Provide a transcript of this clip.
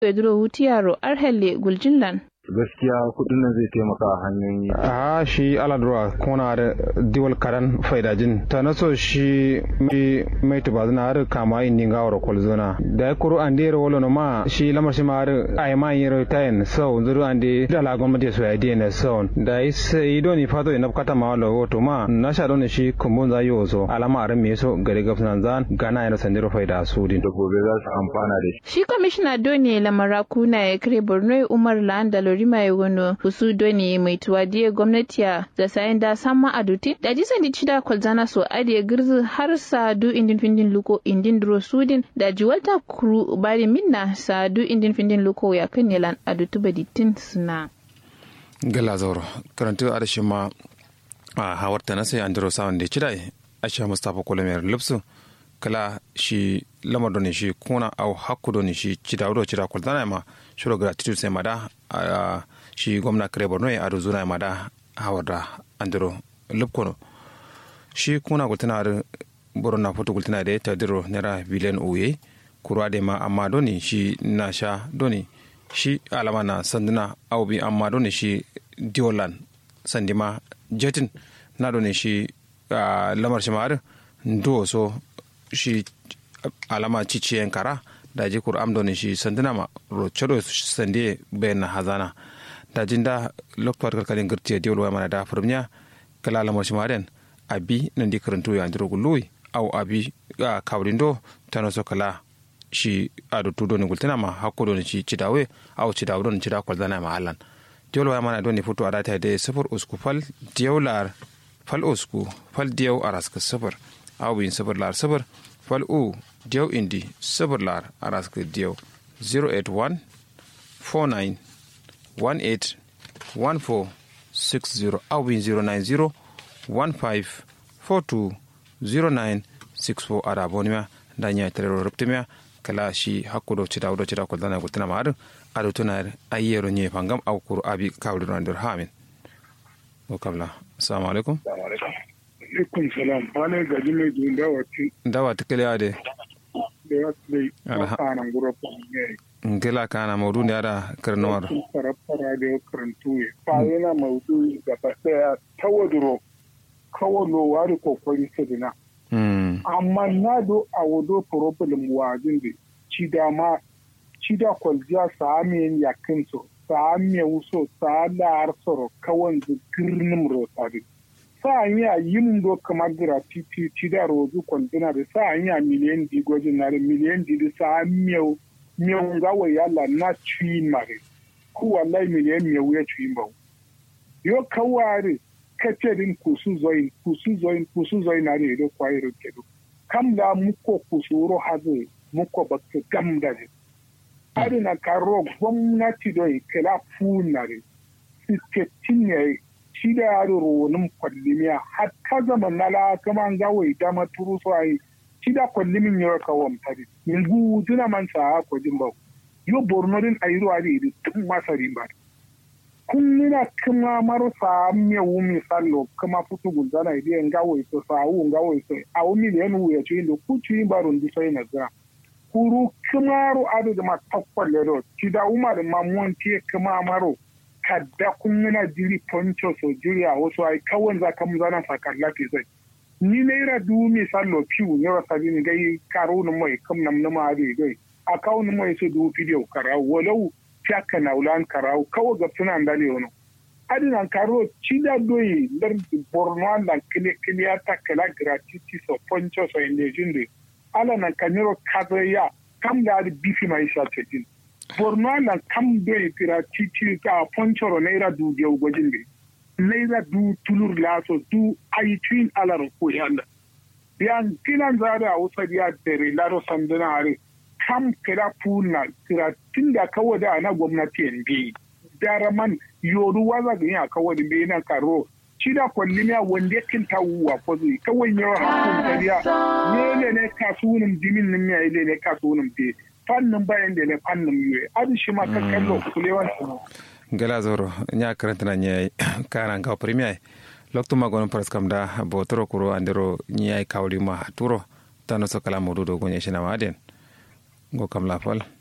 pedro hutiyaro arhelle guljinlan gaskiya kudin nan zai taimaka a hanyoyi a shi aladura kona da diwal karan faidajin ta naso shi mai tubazina har kama indi ga wara kolzona da ya kuru an dera wala ma shi lamar shi ma har ai ma yin tayin sau zuru an de da la gwamnati so ya dena sau da sai doni fato ina kata ma wala wato ma na sha doni shi kumbun za yi wazo alama aran me so gari gafsan zan gana yana sandiro faida su din da gobe za su amfana da shi shi kwamishina doni lamara kuna ya kire borno umar landa lorima ya gono husu doni mai tuwadiye gwamnati da sayan da sama aduti da jisan di cida kwalzana so adiye girzi har sa du indin findin luko indin duro sudin da jiwalta kuru bari minna sa du indin findin luko ya kan nelan adutu baditin suna gala zauro karantu adashi ma a hawarta na sai andro sawan da cida asha mustapha kolomiyar lupsu kala shi lamar doni shi kuna au hakku doni shi cida wuro cida kwalzana ma shiro gratitude sai mada a shi gwamna kare borno ya ado zuna mada hawar da andro lupkono shi kuna gultina da borno foto gultina da ta diro naira biliyan uye kurwa da ma amma doni shi na sha doni shi alama na sanduna au bi amma doni shi diolan sandima jetin na doni shi lamar shi ma'ar ndo so shi alama ciciyen kara da ji kur'am doni shi sanduna ma rochodo sande bayan hazana da jinda loktuwar kalkalin girtiya diwol wa mana da furmiya kala lamar shi maren abi nan di karanto ya ndiro gului au abi a kawrindo tano so kala shi ado tudo ni gultina ma hakko don shi cidawe au cidawe don cida kwal zana ma halan diwol wa mana don ni futu adata de sifur usku fal diyawlar fal usku fal diyaw araska sifur au bin sifur lar sifur fal u diyaw indi sifur lar araska diyaw 081 49 18 14 60 au bin 090 15 42 09 64 ada bonima da nya terero ruptimia kala shi hakkudo cita wudo cita ko dana gutana mar ado tunar ayero nye pangam au kuru abi kawdu randur hamin o kamla assalamu alaikum alaikum salam wane gaji mai dun dawati dawati kele ade da ya tsaye a kanan gura ne ngela kana maudu ne ada karnuwar fara da karantu ya fa yana maudu gaba daya tawaduro kawalo wari kokari sadina amma na do a wado problem wajin da ci dama ci da kwaljiya sa amiyan yakin so sa amiyan wuso sa la'ar soro kawan da girnin rotari sa yi a yin do kamar gratuity ci da rozu kwandina da sa yi a miliyan di gwajin na da miliyan di da sa miyau miyau gawa yalla na ciyin mare ku wallahi miliyan miyau ya ciyin bau yo kawari kace din kusu zoin kusu zoin kusu zoin na ne do kwairo kedo kam da muko kusuro hazo muko bakka gam da ne ari na karo gwamnati do kala funa ne siketin ne shi da yaro ronin kwallimiya hatta zaman na la kama an gawo ita maturu so ai shi da kwallimin yau ka wamtari yanzu tuna man sa ko jin ba yo borno din ayiro ari tun masarin ba kunnina kuma marasa mewu misalo kuma futu gulzana ide ngawo iso sawu ngawo iso awu miliyan wu ya cindo ku ci barun di sai na za kuru kumaru adu da matakwal ledo ci da umar mamon tie kuma maro kadda kunnina jiri poncho so jiri a wasu ai kawai za ka muzana sakar lafi zai ni naira du misalo piu ne wa sabini gai karo no mai kam nam na ma ade gai akau no mai so du video kara walau fiaka na ulan karau kawo ga tunan da ne wani adinan karo cida doyi dar borno da kile kile ta kala gratuity so poncho so indejin de ala na kaniro kadaya kam da bifi mai sha tedin borno da kam doyi gratuity ka poncho ro naira du ge gwajin de naira du tulur laso du ayi twin ala ro ko yanda yan kinan zare a wasa ya dare laro sanduna are kam kira puna kira tun da kawai da ana gwamnati yan bi daraman yoru waza ga yin kawai da bai na karo shi da kwalli ne wanda ya kinta wuwa ko zai kawai yawa hakun kariya ne ne ne kasuwanin jimin nan ya ile ne kasuwanin be fannin bayan da ne fannin yiwe adi shi ma kan kallo kulewan su gala zoro nya karanta na nya kana ga premier lokto magon pras kam da botoro kuro andero nya kawli ma turo tano so kala modu do gonya shina maden go kam la fal